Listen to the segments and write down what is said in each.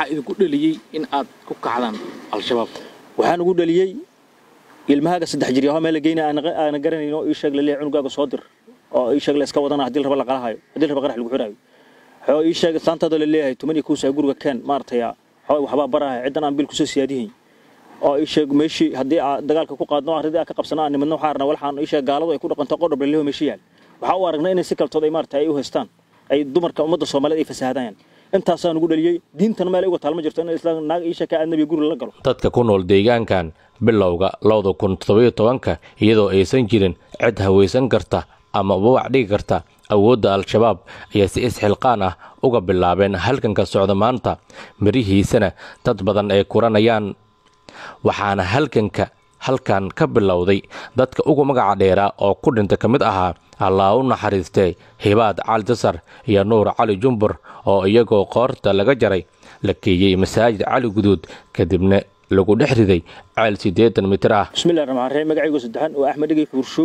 maxaa idinku dheliyey in aad ku kacdaan al-shabaab waxaan ugu dhaliyey ilmahaaga saddex jir yaho meel la geyna aana garanayno ii sheeg laleeyahay cunugaaga soo dir oo ii sheeg la iska wadana haddii raba la qalahayo haddii raba qarax lagu xidhaayo xoo ii sheeg saantaada la leeyahay tumaniya kuusaa guriga keen maaragtay xoo waxbaa baraha ciddan aan bil kusoo siyaadihayn oo ii sheeg meeshii haddii aad dagaalka ku qaadno arridii aad ka qabsana aan nimadno waxaan arnaa walxaan ii sheeg gaaladu ay ku dhaqanto qodhob laleho meeshii yaal waxaa u aragnaa inay si kaltood ay maaragtay ay u haystaan ay dumarka ummadda soomaaliyeed ay fasahadayaan intaasaan ugu dhaliyey diintana meel uga taalma jirto in islaan naag ii sheeka aadnabiga guri la galo dadka ku nool deegaankan bilowga labada kun toddobiyo tobanka iyadoo aysan jirin cid hawaysan karta ama ubawac dhigi karta awoodda al-shabaab ayaa si isxilqaan ah uga bilaabeen halganka socda maanta mirihiisana dad badan ay kuranayaan waxaana halganka halkan ka bilowday dadka ugu magaca dheeraa oo ku dhinta ka mid ahaa allaa u naxariistay hibaad cali jasar iyo nuur cali jumbur oo iyagoo qoorta laga jaray la keeyey masaajid cali guduud kadibna lagu dhex riday ceel siddeetan mitir ah bismillahi raxmaan raxiim magacaygu saddexan oo axmed dhigay xuurshow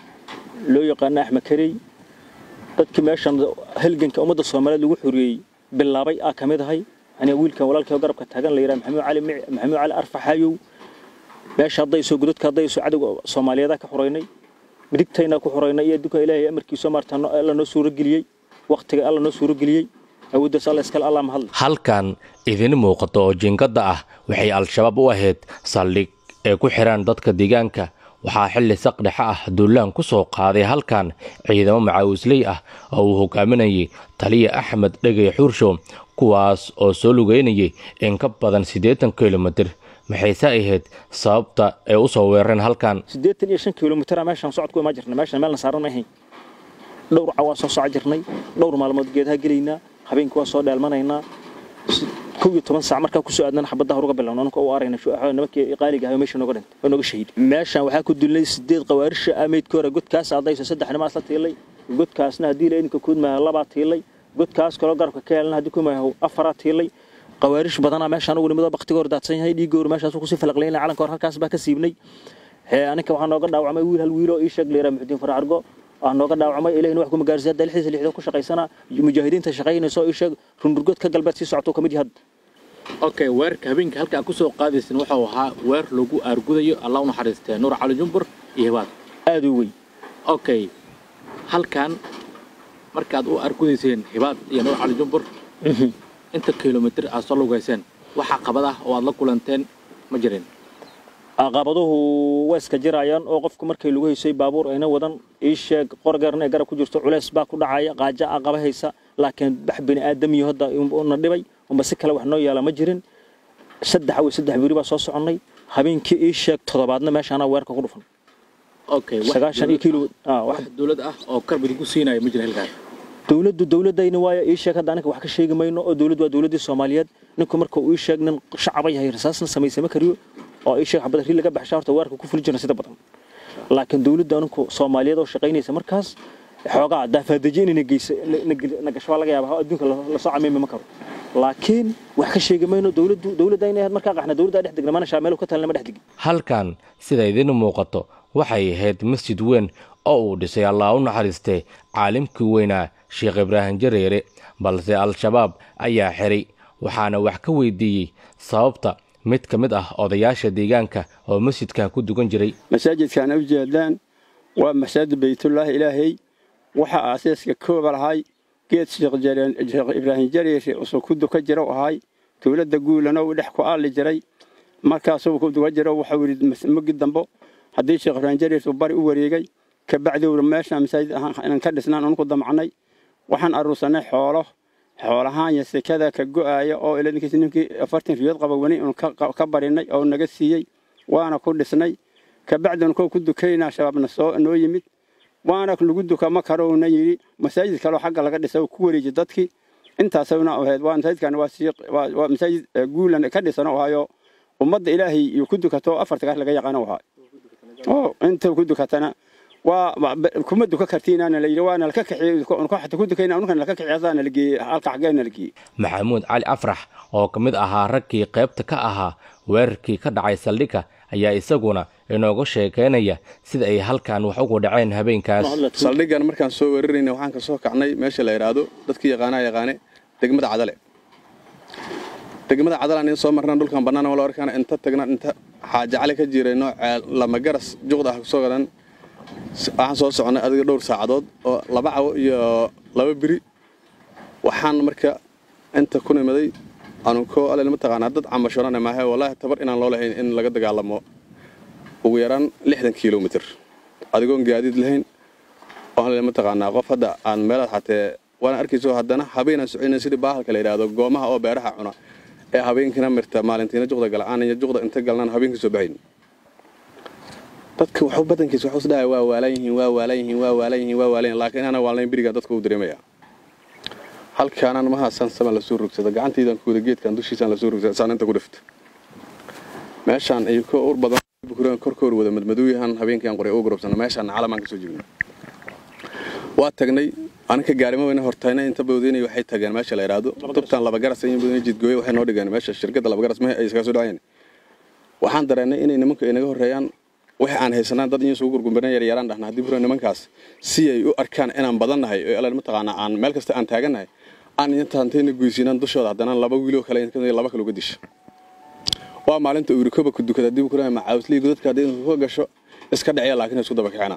loo yaqaana axmed karey dadkii meeshan halganka ummadda soomaaliyeed lagu xoriyey bilaabay aa ka mid ahay aniga wiilkan walaalkii oo garabka taagan la yidhaha maxamuud cali maxamuud cali arfaxayow meesha haddayso godadka haddayso cadowga soomaaliyeedaa ka xoraynay midigtayna ku xoraynay iyo adduunka ilaahay amarkiiso maarta alla noo suurageliyey wakhtiga alla noo suurageliyey awooddaas alla iskale allah mahadle halkan idin muuqato oo jinkadda ah waxay al-shabaab u ahayd saldhig ee ku xidhaan dadka deegaanka waxaa xilli saqdhexe ah duulaan ku soo qaaday halkan ciidamo macaawisley ah oo uu hogaaminayay taliya axmed dhegey xuurshow kuwaas oo soo lugeynayay in ka badan siddeetan kilomitir maxayse ahayd sababta ay u soo weerareen halkan siddeetan iyo shan kilomitira meeshaan socod ku imaan jirnay meeshaan meelna saaran ma ahayn dhowr cawaa soo soco jirnay dhowr maalmood geedaha gelaynaa habeenkii waa soo dheelmanaynaa kow iyo toban saac markaa kusoo aadnana xabadaha uruga bilowna anka u arayna nimankii qaaliga ahay meesha nooga dhintay oo nooga shahiid meeshaan waxaa ku dulnay sideed qawaarisha ah meydka hore godkaas adayso saddex nimaas la tiilay godkaasna haddii la idinka kuudmaaha labaa tiilay godkaas kaloo garabka ka helna haddii kumaaha afaraa tiilay qawaarish badanaa meeshaan ugu nimado baktiga hor daadsan yahay dhiigga hor meeshaas kusii falaqlayna calanka hor halkaas baa ka siibnay aninka waxaa nooga dhaawacmay wiil hal wiiloo ii sheeg layraa muxudiin farcargo aa nooga dhaawacmay ilahina wax kuma gaarsiiya hadda lixdiisa lixdood ku shaqaysana mujaahidiinta shaqaynayso ii sheeg rundurgood ka galbeed sii socoto kamid yahay okay weerarka habeenka halka aad ku soo qaadaysin wuxuu ahaa weer lagu aargudayo allah u naxariistee nuur cali jumbur iyo hibaad aada u weyn okay halkan markaad u aargudayseen hibaad iyo nuur cali jumbur inta kilomitir aad soo lugayseen waxaa qabad ah oo aad la kulanteen ma jirin caqabaduhu way iska jirayaan oo qofku markay lagu haysay baabuur ayna wadan ii sheeg qorgaarna ay garab ku jirto culeys baa ku dhacaya qaaja a qaba haysa laakiin bax bini aadamiyo hadda una dhibay unba si kale wax noo yaala ma jirin saddex awey saddex biri baa soo soconnay habeenkii ii sheeg toddobaadna meeshaanaa weerka ku dhufan okay sagaashan iyo kilo wax dowlad ah oo karb idinku siinaya ma jira halkaas dowladdu dowladayna waaya ii sheeg hadda aniga wax ka sheegi mayno oo dowladdu waa dowladdii soomaaliyeed ninku marka uu ii sheeg nin shacaba yahay rasaasna samaysama kariyo oo ii sheeg xabad ri laga baxsha horta weerka ku fuli jirna sida badan laakiin dowladda aninku soomaaliyeed oo shaqaynaysa markaas xoogaa daafaadaji inayna geysa na gasho waa laga yaaba adduunka lasoo camiimi ma karo laakiin wax ka sheegi mayno dowladdu dowladda inay ahayd markaa qaxna dowladda dhex degna mana shaa meel ka talina ma dhex degin halkan sida idin muuqato waxay ahayd masjid weyn oo uu dhisay allah u naxariistay caalimkii weynaa sheekh ibraahim jareere balse al-shabaab ayaa xiray waxaana wax ka weydiiyey sababta mid ka mid ah odayaasha deegaanka oo masjidkan ku dugan jiray masaajidkan u jeedaan waa masaajid baytullaahi ilaahay waxaa aasaaska kooba lahay geed sheekh ibraahim jareere usoo ku duka jira u ahay dowladda guulana uu dhex ku aalli jiray markaasuu ku duka jiro waxau yidhi magi dambo haddii sheekh ibraahim jareer uu bari u wareegay kabacdiwna meeshaan masaajid inaan ka dhisnaan anuku damcnay waxaan aruursanay xoolo xoolahaan iyo sekada ka go'aaya oo iladinkiis ninkii afartan riyood qaba wani unu ka barinay oo naga siiyey waana ku dhisnay kabacdina koo ku dukaynaa shabaabna soo noo yimid waana lagu duka ma karouna yidhi masaajid kaloo xagga laga dhisa ku wareeji dadkii intaasna ahayd waa masaajidkan waa masaajid guulan ka dhisan oo ahayo ummadda ilaahay iyo ku dukato afarta gaar laga yaqaano ahaa oo inta ku dukatana waa kuma duka kartiinana la yidhi waana laka kaxiyey xata ku dukayna unukan laka kaxiyey asaana la geeyey halka xaggeena la geeyey maxamuud cali afrax oo ka mid ahaa raggii qaybta ka ahaa weerarkii ka dhacay saldhigga ayaa isaguna inooga sheekaynaya sida ay halkan wax ugu dhaceen habeenkaas saldhiggan markaan soo weerarayna waxaan ka soo kacnay meesha la yidhaahdo dadkii yaqaanaa yaqaane degmada cadale degmada cadalaan in soo marnaan dhulkan bannaan wala arkaana inta tagna inta xaajacali ka jiray noocee lama garas juqda ah kusoo gadan waxaan soo soconnay adiga dhowr saacadood oo laba cawo iyo laba biri waxaan marka inta ku nimaday anunkoo alel mataqaanaa dad camashorana maahe wallaahi tabar inaan loo lahayn in laga dagaalamo ugu yaraan lixdan kilomitr adigoon gaadiid lahayn oo alel mataqaanaa qof hadda aan meelaad xatee waana arkayso haddana habeenaan socoyna sidii baahalka la yidhaahdo goomaha oo beeraha cuna ee habeenkiina mirta maalintiina juqda gala'aan iyo juqda inta galnaan habeenkii soo baxayn dadka waxu badankiisa waxu isdhahay waa waalan yihiin waa waalan yihiin waa waalan yihiin waa waalan yihiin laakiin ana waalnayn birigaan dadka uu dareemaya halkaanaan mahaasan saman lasoo rogsada gacantaydan kuwada geedkan dushiisaan lasoo rogsada saan inta ku dhifta meeshaan iyo ko ur badan bukuraan korkoor wada madmadooyahan habeenkiiaan qoray ugu garobsana meeshaan calamaan ka soo jeegna waa tagnay aninka gaarimo weyna hortayna inta bawdeynay waxay tageen meesha la yidhaahdo tubtaan laba garas in bawdeynay jidgooye waxay noo dhigeen meesha shirkadda laba garas mehe ay iskaga soo dhacayeen waxaan dareennay inay nimanku inaga horreeyaan wax aan haysanaan dad in isugu gurgurbanan yaryaraan dhahna haddii buran nimankaas si ay u arkaan inaan badannahay oo alal mataqaanaa aan meel kasta aan taagannahay aan intaantayna guysiinaan dushooda haddana laba wiiloo kale laba kale uga disha waa maalinta uu rikoba ku dukada haddii buran macaawslii godadka haddii ka gasho iska dhacya laakiin isku daba kicina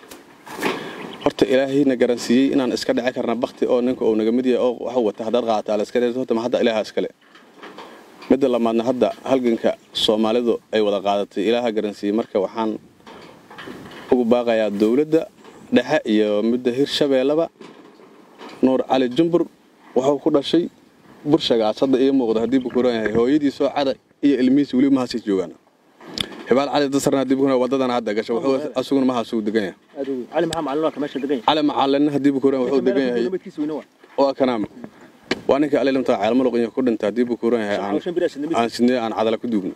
horta ilaahayna garansiiyey inaan iska dhici karna bakti oo ninka uu naga mid yahay oo waxu wata haddaad qaadataa la iska dheerto horta ma hadda ilaaha iskale midda lamaadna hadda halganka soomaalidu ay wada qaadatay ilaaha garansiiyey marka waxaan ugu baaqayaa dowladda dhexe iyo midda hirshabeellaba nuur cali jumbur wuxuu ku dhashay burshagaas hadda ii muuqda haddii bukuran yahay hooyadiisoo cada iyo ilmihiisi weli mahaasay joogaan hibaal cali dasarna haddii bukuran wadadana hadda gasho wuxuu asuguna mahaasuu degan yahay cali maxaa macalin waa ka meesha degan yahay cali macalina haddii bukuran wuxuu degan yahay nabadkiisa weyna waa waa kanaam waa ninka alilimta ceelmaluq iyo ku dhinta haddii bukuran yahay aan shan bir asid aan sidnee aan cadala ku duugno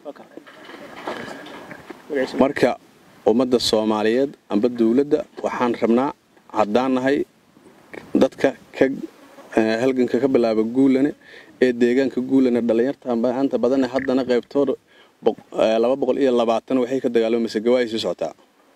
marka ummadda soomaaliyeed amba dowladda waxaan rabnaa haddaan nahay dadka ka halganka ka bilaaba guulane ee deegaanka guulane dhallinyarta maanta badane haddana qaybtooda laba boqol iyo labaatan waxay ka dagaalamaysa gawaay sii socotaa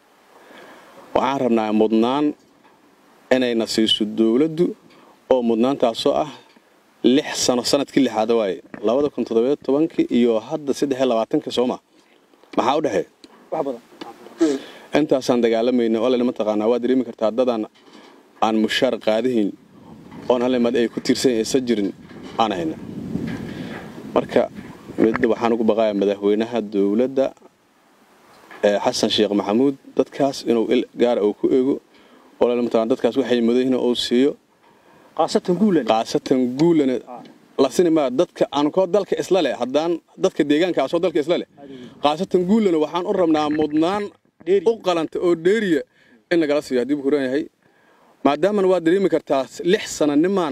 waxaan rabnaa mudnaan inayna siiso dowladdu oo mudnaantaasoo ah lix sano sanadkii lixaada waaye labada kun toddobiyo tobankii iyo hadda saddex iyo labaatanka sooma maxaa u dhexeey wax badan intaasaan dagaalamayna oo lena mataqaanaa waa dareemi kartaa dadaan aan mushaar qaadahayn oon halimad ay ku tiirsan aysan jirin aan hayna marka midda waxaan ugu baqayaa madaxweynaha dowladda ee xasan sheekh maxamuud dadkaas inuu il gaara uu ku eego oo lena mataqaana dadkaas waxay mudayihin uu siiyo qaasatan guulan qaasatan guulana lasini maa dadka aan koo dalka isla leh haddaan dadka deegaankaasoo dalka isla leh qaasatan guulana waxaan u rabnaa mudnaan u qalanta oo dheeriya in nagala siiyo haddii buu kuran yahay maadaamana waa dareemi kartaa lix sana nimaan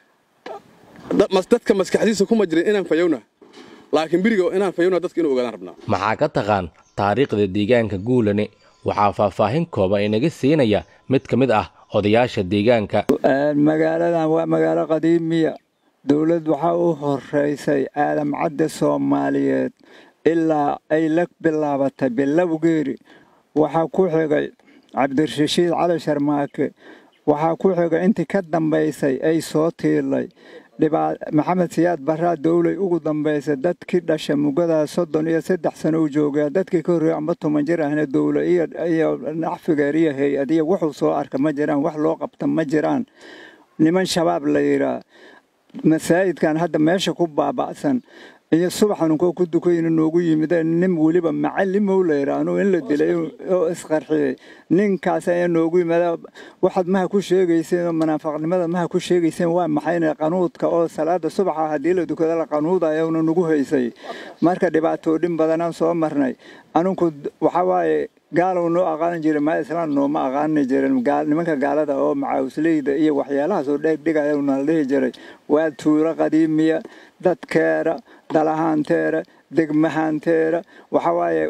dadka maskaxdiisa kuma jirin inaan fayowna laakiin beriga inaan fayowna dadka inuu ogaadaan rabnaa maxaa ka taqaan taariikhda deegaanka guulane waxaa faahfaahin kooban inaga siinaya mid ka mid ah odayaasha deegaanka magaaladan waa magaalo qadiimiya dowlad waxaa u horeysay aalam cadde soomaaliyeed ilaa ay la bilaabatay bilowgeeri waxaa ku xigay cabdirashiid cali sharmaake waxaa ku xigay intii ka dambaysay ay soo tiilay maxamed siyaad baraa dowlay ugu dambaysay dadkii dhasha mugadaa soddon iyo saddex sano u joogaa dadkii ka horreeyay amba toban jir ahna dowla iyo nacfigeer iyo hay-adiya wuxuu soo arka ma jiraan wax loo qabta ma jiraan niman shabaab la yidhaa masaajidkan hadda meesha ku baaba'san iyo subaxanunkoo ku dukayna noogu yimideen nin weliba macalimow la yidhaahno in la dilay oo isqarxiyey ninkaas ayaa noogu yimida waxaad maha ku sheegayseen oo munaafaqnimada maha ku sheegayseen waa maxayna qanuudka oo salaada subaxa haddii la dukada la qanuudayona nagu haysay marka dhibaatoodhin badanaan soo marnay aninku waxaa waaye gaalow noo aqaani jiray maa islaan nooma aqaani jirin nimanka gaalada oo macaawisleyda iyo waxyaalahaas oo dheegdhigaya nala dhihi jiray waa tuulo qadiimiya dadkeera dalahaanteera degmahaanteera waxaa waaye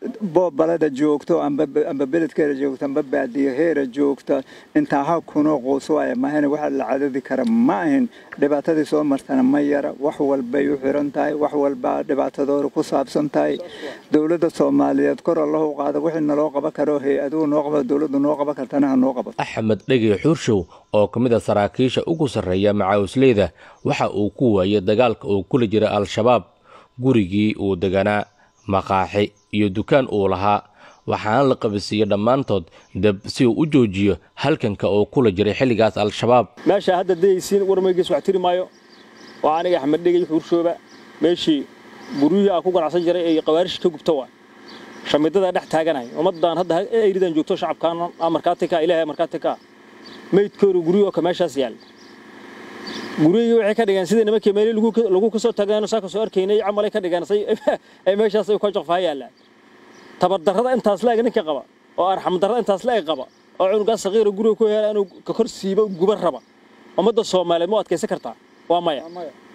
boobalada joogto amba amba beledkeeda joogto amba baadiyaheera joogta intaa ha kunoo quus waaya mahayna waxa la cadadi kara ma ahin dhibaatadii soo martana ma yara wax walbay u xiran tahay wax walbaa dhibaatadooda ku saabsan tahay dowladda soomaaliyeed kor allahu qaada wixii naloo qaban karo hay-aduhu noo qaba dowladdu noo qaban kartana ha noo qabato axmed dhegi xuurshow oo ka mid a saraakiisha ugu sarreeya macawisleyda waxa uu ku waayay dagaalka uu kula jira al-shabaab gurigii uu deganaa maqaaxi iyo dukaan uu lahaa waxaana la qabisiiyey dhammaantood dab si uu u joojiyo halkanka uu kula jiray xilligaas al-shabaab meesha hadda dayaysiin warmaygiis wax tiri maayo waa aniga axmed dhegey xuurshooba meeshii guryihii aan ku ganacsan jiray ee qawaarish ka gubta waa shamidada dhex taaganay ummadan hadda eyridan joogto shacabkaan markaati ka ilaahay markaati ka meydkooda guryo ka meeshaas yaal guriyihii waxay ka dhigeen sidii nimankii meelii lagu kasoo taagnaano saa kasoo arkaynay camalay ka dhigeen ay meeshaas ay ka joqfaa yaallaan tabardarrada intaas la-eg ninka qaba oo arxamdarrada intaas la-eg qaba oo cunugaas saqiira guriga ku hela inuu ka kor siibo guban raba ummadda soomaaliyeed ma adkaysan kartaa waa maya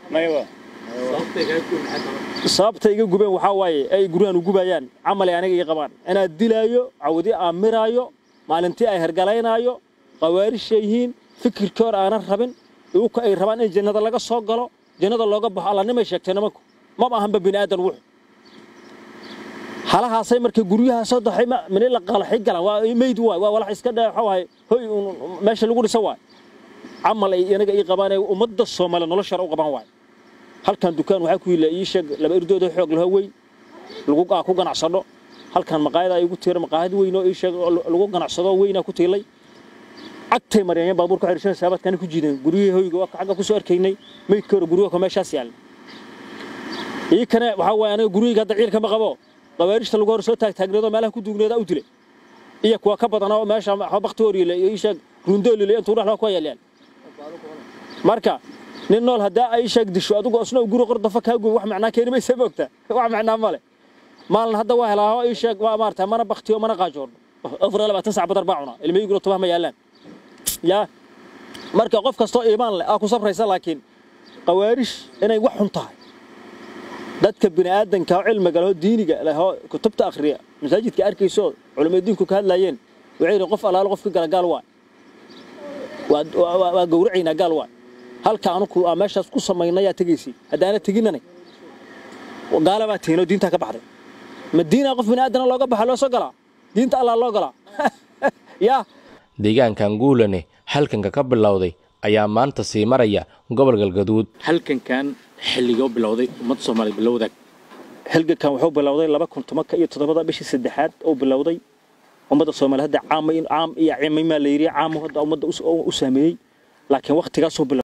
sababta iga gubeen waxaa waaye ay guryahan u gubayaan camalay aniga ii qabaan inaad dilaayo cawdi aamiraayo maalintii ay hergalaynaayo qawaarisha yihiin fikirkii hor aanan rabin iuka ay rabaan in jannada laga soo galo jannada looga baxo allanimay sheegtay nimanku maba ahanba bini aadan wuxu halahaasay markay guryaha soo daxay mini la qalaxi galaan waa meyd waay waa walax iska dhaa waxaa hoy meesha lagu dhisa waay camal ay anaga ii qabaan ee ummadda soomaaliya noloshara u qabaan waay halkan dukaan waxaa ku yila ii sheeg laba irdooda xoog laho weyn lagu ku ganacsado halkan maqaayada igu tiira maqaayad weyn oo ii sheeg lagu ganacsado weynaa ku tiilay cagtay mariyeen baabuur ku xidhishan saabadkana ku jiideen guryihii hoyga waa xagga ku soo arkaynay meydkooda guryaha ka meeshaas yaal ii kane waxaa waaye aniga guryahayga hadda ciilka ma qabo qawaarishta lagu hor soo taagtaagneedoo meelaha ku duugneeda u dilay iyo kuwa ka badan oo meesha bakti horiile iyo ii sheeg rundoolile intuu dhexlaa ku yaalyaan marka nin nool haddaa ay sheeg disho adigu isna guri qordafa kaa gubo wax macnaa keeni maysa moogta wax macnaa male maalin hadda waa helaaho ii sheeg waa maarata mana baktiyo mana qaajoodho afar iyo labaatan sac badar baa cunaa ilmahiiguna tubaha ma yaallaan yaa marka qof kastoo iimaan leh aa ku sabraysa laakiin qawaarish inay wax xun tahay dadka bini aadanka oo cilmiga lehoo diiniga lehoo kutubta akhriya masaajidka arkayso culimada diinku ka hadlaayeen waxay yidhi qof allaalo qofka gala gaal waay waa gowracaynaa gaal waay halka anuku aa meeshaas ku samaynayaa tegaysi haddaana teginanay gaala baa tihinoo diintaa ka baxday ma diinaa qof bini aadana looga baxa loo soo galaa diinta allaa loo galaa yaa deegaankan guulane halkanka ka bilowday ayaa maanta sii maraya gobol galgaduud halkankan xilligoo bilowday ummadda soomaaliya bilowdaag halgankan wuxuu bilowday laba kun tobanka iyo toddobada bishii saddexaad oo bilowday ummadda soomaaliya hadda caam caam iyo cimimaa la yidhi caam hadda ummadda u saameeyey laakiin wakhtigaasuu bilowday